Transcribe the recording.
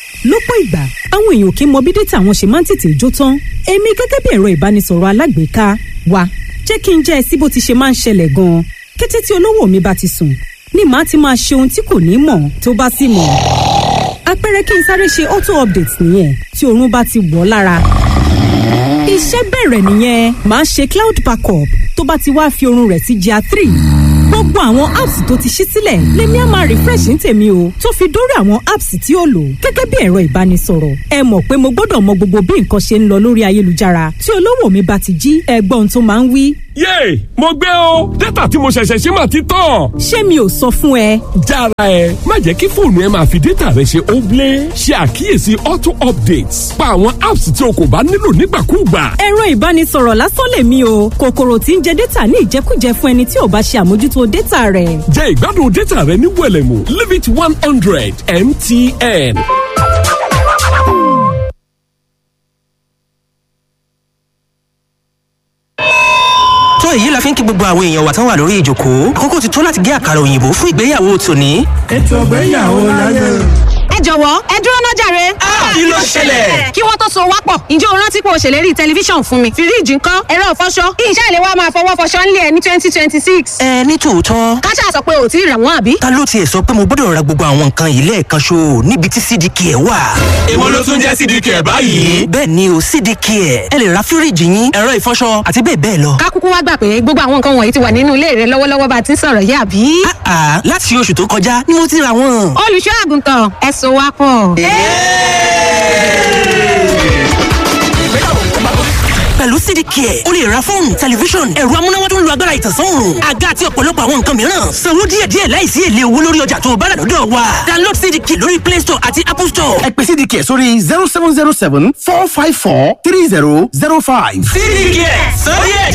lọ́pọ̀ ìgbà àwọn èèyàn kì í mọ bí dátà wọn ṣe máa ń tètè jó tán èmi gẹ́gẹ́ bí ẹ̀rọ ìbánisọ̀rọ̀ alágbèéká wa jẹ́ kí n jẹ́ ẹ sí bó ti ṣe máa ń ṣẹlẹ̀ gan-an kété tí olówó mi bá ti sùn ni màá ti máa ṣe ohun tí kò ní mọ̀ tó bá sì mọ̀ àpẹẹrẹ kí n sáré ṣe auto update nìyẹn tí oorun bá ti wọ̀ lára iṣẹ́ bẹ̀rẹ̀ nìyẹn màá ṣe cloud backup tó bá ti wá fi oorun rẹ̀ sí GIA three gbogbo àwọn apps tó ti ṣí sílẹ̀ lèmi á máa refresh ní tèmi o tó fi dórí àwọn apps tí ó lò gẹ́gẹ́ bí ẹ̀rọ ìbánisọ̀rọ̀ ẹ mọ̀ pé mo gbọ́dọ̀ mọ gbogbo bí nǹkan ṣe ń lọ lórí ayélujára tí olówó mi bá ti jí ẹgbọ́n tó máa ń wí. yéè mo gbé o dátà tí mo ṣẹ̀ṣẹ̀ ṣe mà ti tán. ṣé mi ò sọ fún ẹ. jára ẹ má jẹ́ kí fóònù ẹ máa fi dátà rẹ ṣe óblé ṣe àkíyèsí auto updates pa àwọn apps tí o kò bá nílò nígbàkúùgbà. ẹ̀rọ ìbánisọ̀rọ̀ lásán lèmi o kòkòrò tí ń jẹ dátà ní ìjẹkújẹ fún ẹni tí ò bá ṣe àmójútó dátà rẹ̀. jẹ́ ìgbádùn dátà rẹ ní wẹ̀lẹ̀mú limit one hundred mtn. tó èyí la fi ń kí gbogbo àwọn èèyàn wa tán wà lórí ìjókòó àkókò ti tó láti gé àkàrà òyìnbó fún ìgbéyàwó tòní. ètò ìgbéyàwó láyé. ẹ jọ̀wọ́ ẹ dúró náà jàre. kí ló ṣẹlẹ̀? kí wọ́n tó so wá pọ̀ ǹjẹ́ o rántí pé o ṣèlérí tẹlifíṣàn fún mi fíríìjì ńkọ́ ẹ̀rọ ìfọṣọ kí iṣẹ́ ìléwọ́ máa fọwọ́ fọṣọ ńlẹ̀ ní twenty twenty six. ẹ ní tòótọ́ káṣá sọ pé ò tí ì rà wọ́n àbí. ta ló tiẹ̀ sọ pé mo gbọ́dọ̀ ra gbogbo àwọn nǹkan yìí lẹ́ẹ̀kan ṣo níbi tí cdk ẹ̀ wà. èwo ló tún jẹ́ cdk ẹ̀ báyìí. bẹ́ẹ̀ ni o cdk ẹ̀ ẹ lè ra fíríìjì yín ẹ̀rọ ìfọṣọ àti bẹ́ẹ̀ bẹ́ẹ̀ lọ. ká kúkú wá gbà pé gbogbo àwọn nǹkan wọ̀nyí ti wà nínú ilé rẹ lọ́wọ́lọ́wọ́ bá a ti ń sọ̀rọ̀ yìí àbí. àà láti oṣù tó kọjá ni mo ti ra wọn. olùṣọ́ àgùntàn ẹ so wá pọ̀. pẹ̀lú cdk ẹ̀ o lè ra fóònù tẹlifíṣọ̀n ẹ̀rọ amúnáwá tó ń lo agbára ìtànsán òòrùn àga àti ọ̀pọ̀lọpọ̀ àwọn nǹkan mìíràn sanwó díẹ̀díẹ̀ láìsí èlé owó lórí ọjà tó o bá rà lọ́dọ̀ wa download cdk lórí play store àti apple store. ẹ pè cdk sórí zero seven zero seven four five four three zero zero five. cdk sọ díẹ̀